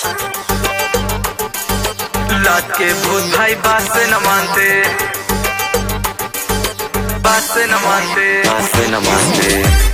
लात के भूत भाई बात से न मानते बात से न मानते बात से न मानते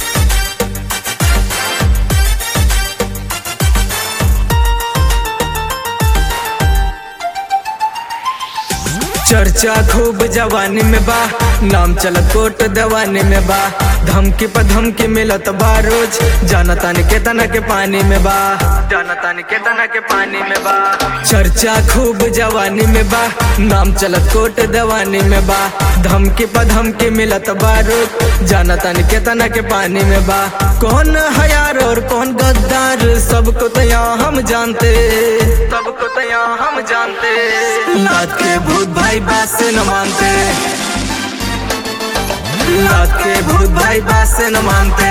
चर्चा खूब जवानी में बा नाम चलत कोट दवानी में बा धमकी पर धमकी मिलत बा रोज जाना तानी के तना के पानी में बा जाना तानी के तना के पानी में बा चर्चा खूब जवानी में बा नाम चलत कोट दवानी में बा धमकी पर धमकी मिलत बा रोज जाना तानी के तना के पानी में बा कौन हयार और कौन गद्दार सबको तो यहाँ हम जानते सबको तो यहाँ हम जानते लात के भूत भाई बात से न मानते लात के भूत भाई बात से न मानते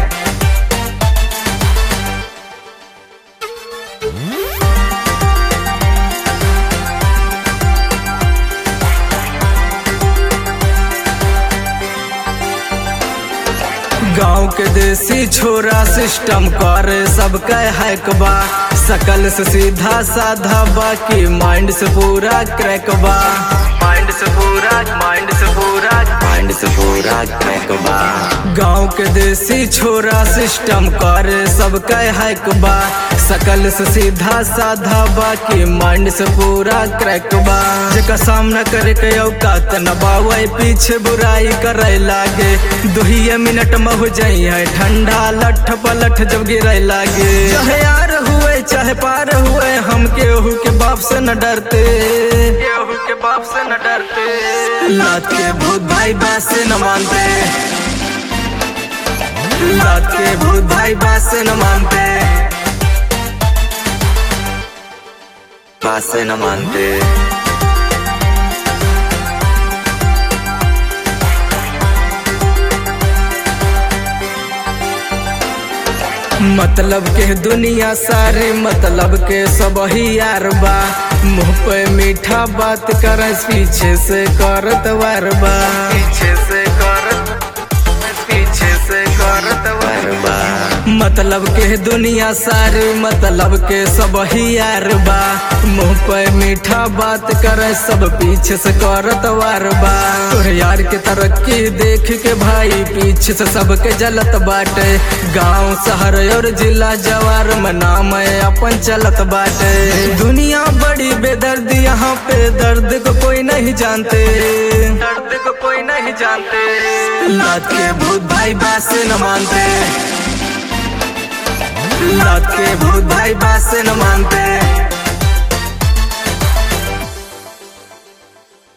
गांव के देसी छोरा सिस्टम कर सबका हैक बा सकल से सीधा साधा बाकी माइंड से पूरा क्रैक बा माइंड से पूरा माइंड से पूरा माइंड से पूरा क्रैक बा गांव के देसी छोरा सिस्टम कर सबका हैक बा सकल से सीधा साधा बाकी माइंड से पूरा क्रैक बा जेका सामना करे के औकात न बावे पीछे बुराई करे लागे दुहिए मिनट में हो जाई है ठंडा लठ पलठ जब गिरे लागे चाहे यार हुए चाहे पार हुए हम केहू के बाप से न डरते केहू के बाप से न डरते लात के भूत भाई बात से न मानते लात के भूत भाई बात से न मानते बात से न मानते मतलब के दुनिया सारे मतलब के सब ही यार बा मुंह पे मीठा बात कर पीछे से करत वार बा पीछे से करत पीछे से करत पर बा मतलब के दुनिया सारे मतलब के सब ही यार बा मुंह पे मीठा बात कर सब पीछे से करत वार बा तोरे यार के तरक्की देख के भाई पीछे से सबके जलत बाटे गांव शहर और जिला जवार में नाम है अपन चलत बाटे दुनिया बड़ी बेदर्द यहाँ पे दर्द को कोई नहीं जानते दर्द को कोई नहीं जानते लात के भूत भाई बात से न मानते लात के भूत